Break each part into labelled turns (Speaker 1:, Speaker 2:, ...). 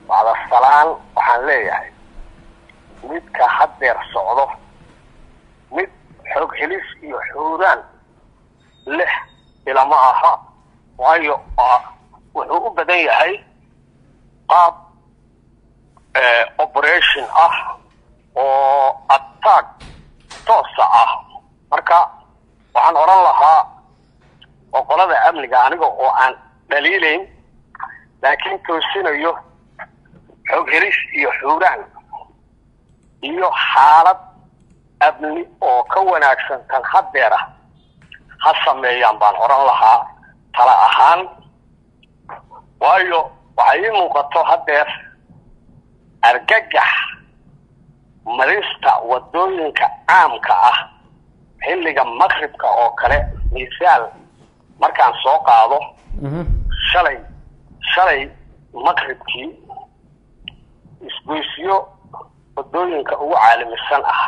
Speaker 1: bacdasalaan waxaan leeyahay midka haddeer socdo mid xoog helis iyo xuuraan leh ilama aha waayo wuxuu u badan yahay qaab operation ah oo attack toosa ah marka waxaan odhan lahaa oqolada amniga aniga oo aan dhaliilayn laakiin toosinayo xoog helis iyo xuuraan iyo xaalad amni oo ka wanaagsan tan haddeer ah ha sameeyaan baan odhan lahaa tala ahaan waayo waxay ii muuqato haddeer argagax marista waddooyinka caamka ah xilliga maqribka oo kale misaal markaan soo qaado shalay shalay maqribkii isgoysyo waddooyinka ugu caalamisan ah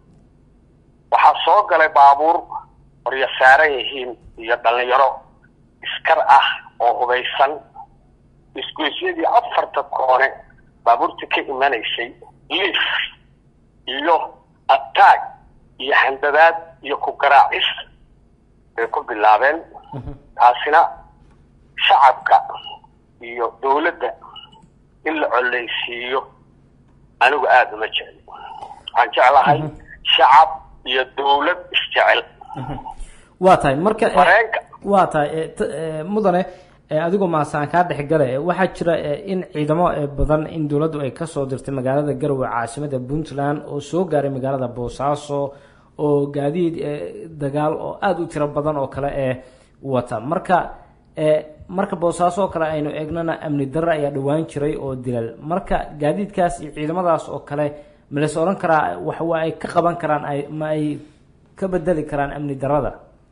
Speaker 1: waxaa soo galay baabuur qoryo saaran yihiin iyo dhallinyaro iskar ah oo hubaysan isgoysyadii afarta koone baabuurtii ka imanaysay liif iyo attaag iyo handadaad iyo ku garaacis bay ku bilaabeen taasina shacabka iyo dawladda in la collaysiiyo anigu aada uma jecli waxaan jeclahay shacab iyo dawlad isjecel
Speaker 2: waa tahay marka
Speaker 1: mareenka
Speaker 2: waa tahay mudane adigoo maasaan kaa dhexgale waxaa jira in ciidamo badan in dowladdu ay kasoo dirtay magaalada garowe caasimada puntland oo soo gaaray magaalada boosaaso oo gaadiid dagaal oo aada u tiro badan oo kale ee wata marka marka boosaaso oo kale aynu eegnana amni darre ayaa dhawaan jiray oo dilal marka gaadiidkaas iyo ciidamadaas oo kale ma las odhan karaa waxwa ay ka qaban karaan ay ma ay ka bedeli karaan amni darrada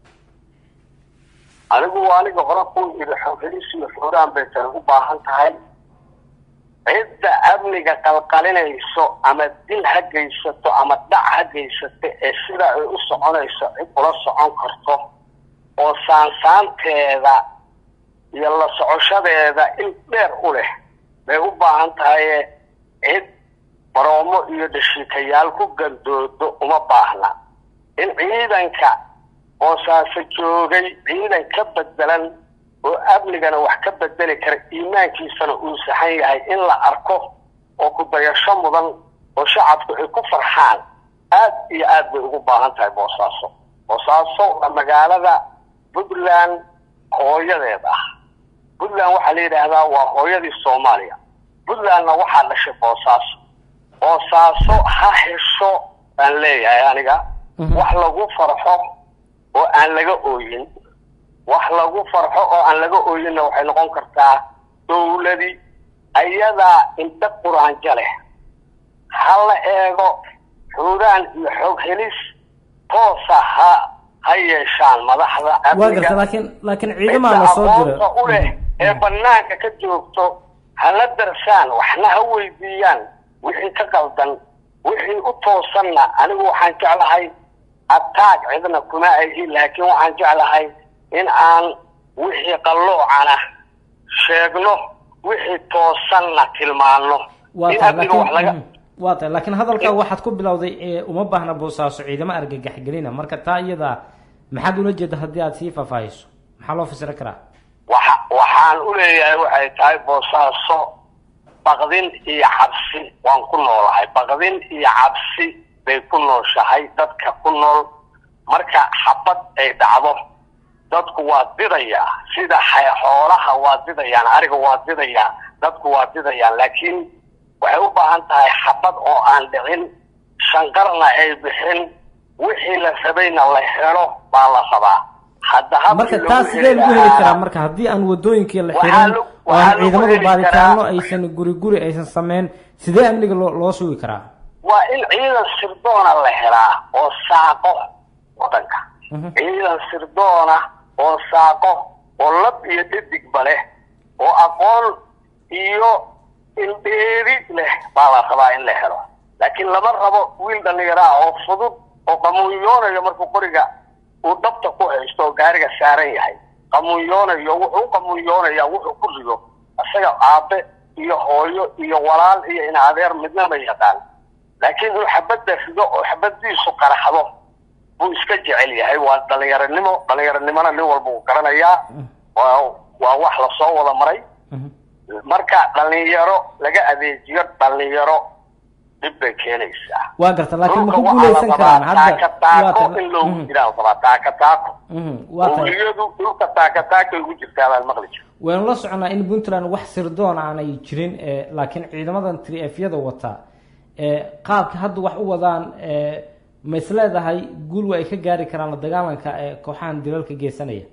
Speaker 1: anigu aniga hore ku yidhi xoogelis iyo xuuraan bay tan u baahan tahay cidda amniga qalqalinayso ama dil ha geysato ama dhac ha geysato ee sida ay u soconayso cid ula socon karto oo saansaanteeda iyo la socoshadeeda il dheer u leh bay u baahan tahaye cid baroomo iyo dhashiikayaal ku gandoodo uma baahna in ciidanka boosaaso joogay ciidan ka bedelan oo amnigana wax ka bedeli kara iimaankiisana uu saxan yahay in la arko oo kudayasho mudan oo shacabku ay ku farxaan aad iyo aad bay ugu baahan tahay boosaaso boosaaso waa magaalada puntland hooyadeed ah puntland waxaa la yidhaahdaa waa hooyadii soomaaliya puntlandna waxaa dhashay boosaaso boosaaso ha hesho baan leeyahay aniga wax lagu farxo oo aan laga ooyin wax lagu farxo oo aan laga ooyinna waxay noqon kartaa dawladi ayadaa indha quraanjo leh ha la eego xuuraan iyo xoog helis toosa ha ha yeeshaan madaxda
Speaker 2: waa garta laakiin laakiin ciidamaa la soo diro
Speaker 1: aqoonta u leh ee banaanka ka joogto ha la darsaan waxna ha weydiiyaan wixii ka qaldan wixii u toosanna anigu waxaan jeclahay ataag cidna kuma ahi laakiin waxaan jeclahay in aan wixii qalloocana sheegno wixii toosanna tilmaano
Speaker 2: waa
Speaker 1: in
Speaker 2: tahay
Speaker 1: amniga wax laga
Speaker 2: laakiin waa tahay laakiin hadalkaa waxaad ku bilowday ee uma baahna boosaaso ciidamo argagax gelina marka taa iyada maxaad ula jeeda haddii aad sii faahfaahiso maxaa loo fasiri karaa
Speaker 1: waxa waxaan u leeyahay waxay tahay boosaaso baqdin iyo cabsi waan ku noolahay baqdin iyo cabsi bay ku nooshahay dadka ku nool marka xabad ay dhacdo dadku waa didayaa sida hay- xoolaha waa didayaan ariga waa didayaa dadku waa didayaan laakiin waxay u baahan tahay xabad oo aan dhicin shanqarna ay bixin wixii la rabayna la helo baa la rabaa hadda
Speaker 2: marka
Speaker 1: habkii
Speaker 2: taas
Speaker 1: lagu
Speaker 2: sidee lagu heli
Speaker 1: lahaa-
Speaker 2: karaa marka haddii aan wadooyinkii la
Speaker 1: Waxaa
Speaker 2: xirin
Speaker 1: lagu-
Speaker 2: oo
Speaker 1: waxaa
Speaker 2: aan
Speaker 1: lagu
Speaker 2: ciidamadu
Speaker 1: heli
Speaker 2: baaritaano
Speaker 1: karaa-
Speaker 2: aysan guri guri aysan sameyn sidee amniga loo loo sugi karaa
Speaker 1: waa in ciidan sirdoona la helaa oo saaqo wadanka
Speaker 2: Mhm.
Speaker 1: ciidan sirdoona oo saaqo oo lab iyo dhadigba leh oo aqoon iyo indheeri leh baa la rabaa in la helo laakiin lama rabo wiil dhallinyaro ah oo fudud oo qamuunyoonayo markuu qoriga uu dhabta ku haysto oo gaariga saaran yahay qamuunyoonayo wuxuu u qamuunyoonayaa wuxuu ku rido isaga aabe iyo hooyo iyo walaal iyo in adeer midna ma yaqaan laakiin inuu xabadda rido oo xabaddiisu qaraxdo buu iska jecel yahay waa dhalinyaronimo dhalinyaronimona nin walba uu garanayaa waa waa wax lasoo wada maray marka dhalinyaro laga adeejiyo dhalinyaro dhib bay keenaysaa
Speaker 2: waa garta laakiin
Speaker 1: dhulka
Speaker 2: maku
Speaker 1: waxaa la
Speaker 2: guuleysan
Speaker 1: rabaa
Speaker 2: karaan hadda
Speaker 1: taaka taako
Speaker 2: waa ta-
Speaker 1: in loogu
Speaker 2: Mhm,
Speaker 1: jiraa la rabaa taaka taako
Speaker 2: mhm, waa ta-
Speaker 1: owliyadu dhulka taaka taakay ugu jirtaa baan maqli jira
Speaker 2: waynu la soconaa in puntland wax sirdoon aanay jirin eh, laakiin ciidamadan trfyada wata eh, qaabka hadda wax u wadaan eh, ma is leedahay guul waa ay ka gaari karaan la dagaalanka ee kooxahan dilalka geysanaya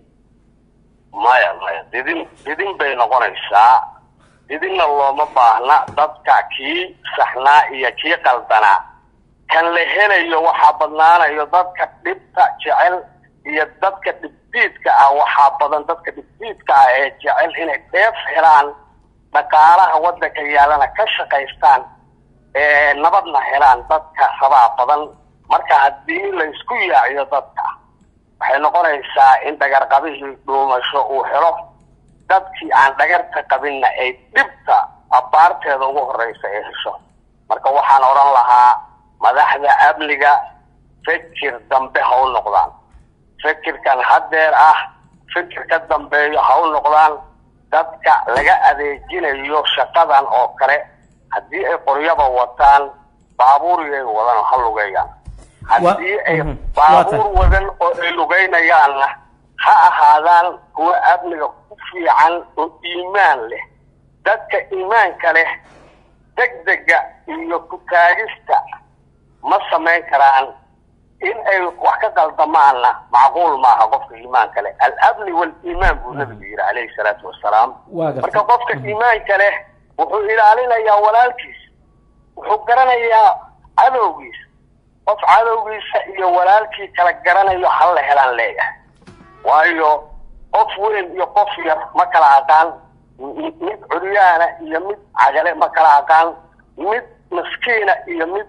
Speaker 1: maya maya didin didin bay noqonaysaa didinna looma baahna dadka kii saxnaa iyo kii qaldanaa kan la helayo waxaa badnaanayo dadka dhibta jecel iyo dadka dhibdiidka ah waxaa badan dadka dhibdiidka ah ee jecel inay dheef helaan dhaqaalaha waddanka yaalana ka shaqaystaan ee nabadna helaan dadka rabaa badan marka haddii la isku yaaciyo dadka waxay noqonaysaa in dhagarqabihii dhuumasho uu helo dadkii aan dhagarta qabinna ay dhibta abbaarteeda ugu horreysa ay hesho marka waxaan odhan lahaa madaxda amniga fikir dambe ha u noqdaan fikirkan haddeer ah fikir ka dambeeyo ha u noqdaan dadka laga adeejinayo shaqadan oo kale haddii ay qoryaba wataan baabuuriyay wadan ha lugeeyaan haddii ay
Speaker 2: mhm, waa
Speaker 1: baabuur
Speaker 2: tan.
Speaker 1: wadan oo ay lugaynayaanna ha ahaadaan kuwa amniga ku fiican oo iimaan leh dadka iimaanka leh degdega iyo ku taagista ma samayn karaan in ay wax ka qaldamaanna macquul maaha qofka iimaanka leh al-amni wal-iimaan buu nabigu yidhi calayhi salaatu wasalaam
Speaker 2: waa garta
Speaker 1: marka qofka iimaanka leh wuxuu ilaalinayaa walaalkiisa wuxuu garanayaa cadowgiisa qof cadowgiisa iyo walaalkii kala garanayo hal la helaan leeyahay waayo qof weyn iyo qof yar ma kala aqaan m- mid curyaana iyo mid cagale ma kala aqaan mid maskiina iyo mid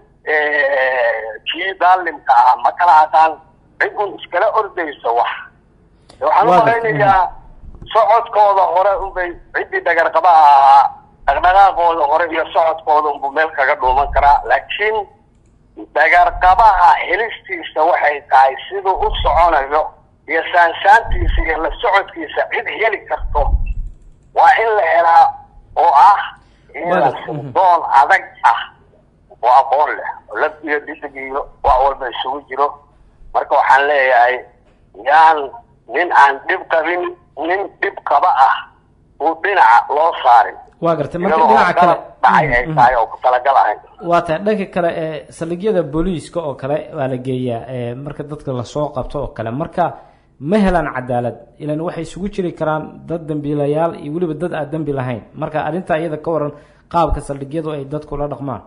Speaker 1: kii daalimka ah ma kala aqaan cid un iskala ordayso wax waxaan u
Speaker 2: Waa-
Speaker 1: malaynayaa socodkooda hore unbay ciddii dhagarqabaha ahaa dhaqdhaqaaqooda hore iyo socodkooda unbuu meel kaga dhuuman karaa laakiin dhagarqabaha helistiisa waxay tahay siduu u soconayo iyo saansaantiisa iyo la socodkiisa cid heli karto waa in la helaa oo ah ciidan
Speaker 2: Wada-
Speaker 1: sirdoon adag ah oo aqoon leh oo lab iyo dhidig iyo wax walba isugu jiro marka waxaan leeyahay yaan nin aan dhib qabin nin dhib qaba ah uu dhinaca loo saarin
Speaker 2: waa garta marka
Speaker 1: iyadoo
Speaker 2: dhinaca kale
Speaker 1: qalab dhacay ay
Speaker 2: Mhm,
Speaker 1: tahay oo ku talagal ahayn
Speaker 2: waa tahay dhanka kale ee saldhigyada booliiska oo kale waa la geeyaa ee marka dadka lasoo qabto oo kale marka ma helaan cadaalad ilan waxay isugu jiri karaan dad dambiilayaal iyo weliba dad aan dembi lahayn marka arrintaa iyada ka waran qaabka saldhigyadu ay dadku la dhaqmaan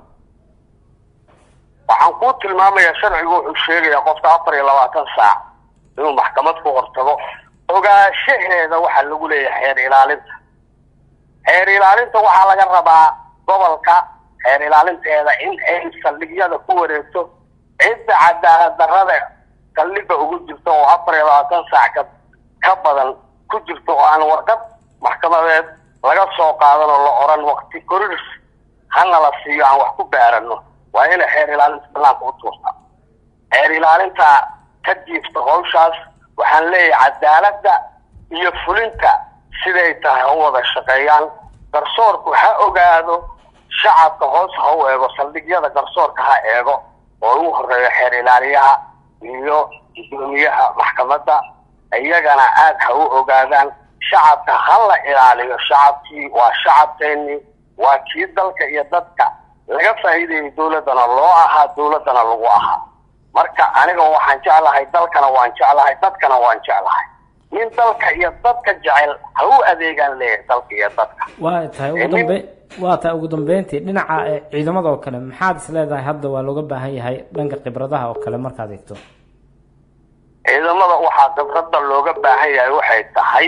Speaker 1: waxaan kuu tilmaamayaa sharcigu wuxuu sheegayaa qofka afar iyo labaatan saac inuu maxkamad ku hortago ogaanshaheeda waxaa lagu leeyahay xeer ilaalinta xeer ilaalinta waxaa laga rabaa gobolka xeer ilaalinteeda in ay saldhigyada ku wareegto cidda cadaalad darrada saldhiga ugu jirto oo afar iyo labaatan saac ka ka badan ku jirto oo aan warqad maxkamadeed laga soo qaadan oo la oran waqti korirs hana la siiyo aan wax ku baarano waa inay xeer ilaalinta banaanka u tuurta xeer ilaalinta ka jiifta hawshaas waxaan leeyahay cadaaladda iyo fulinta siday tahay ha u wada shaqeeyaan garsoorku ha ogaado shacabka hoos ha u eego saldhigyada garsoorka ha eego oo ugu horeeyo xeer ilaaliyaha iyo gudoomiyaha maxkamadda iyagana aada ha u ogaadaan shacabka ha la ilaaliyo shacabkii waa shacabkeennii waa kii dalka iyo dadka laga faa'iidayay dowladdana loo ahaa dowladdana lagu ahaa marka aniga waxaan jeclahay dalkana waan jeclahay dadkana waan jeclahay nin dalka iyo dadka jecel ha u adeegaan leeyahay dalka iyo dadka
Speaker 2: waa tahay ugu dambe waa tahay ugu dambeyntii dhinaca ee ciidamada oo kale maxaad is leedahay hadda waa looga baahan yahay dhanka khibradaha oo kale markaad eegto
Speaker 1: ciidamada waxaa khibradda looga baahan yahay waxay tahay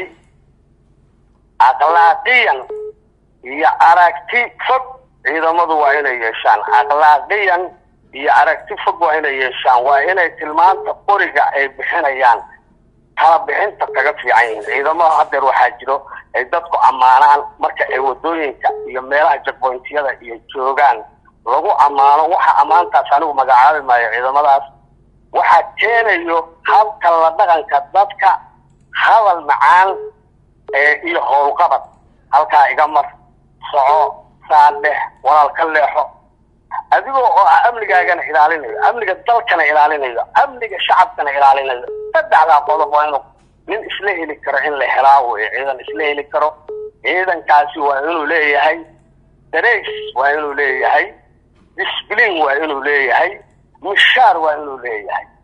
Speaker 1: akhlaaqiyan iyo aragti fog ciidamadu waa inay yeeshaan akhlaaqiyan iyo aragti fog waa inay yeeshaan waa inay tilmaanta qoriga ay bixinayaan kala bixinta kaga fiican yihiin ciidamada hadeer waxaa jiro ay dadku ammaanaan marka ay wadooyinka iyo meelaha jagboyntiyada iyo joogaan lagu ammaano waxa ammaantaas anigu magacaabi maayo ciidamadaas waxaa keenayo habka la dhaqanka dadka hadal macaan iyo howlqabad halkaa iga mar soco saadhex walaal ka leexo adigoo oo ah amnigaagana ilaalinayo amniga dalkana ilaalinayo amniga shacabkana ilaalinayo saddexdaa qodob waa inuu nin isla heli karo in la helaa wey ciidan isla heli karo ciidankaasi waa inuu leeyahay dareys waa inuu leeyahay disbliin waa inuu leeyahay mishaar waa inuu leeyahay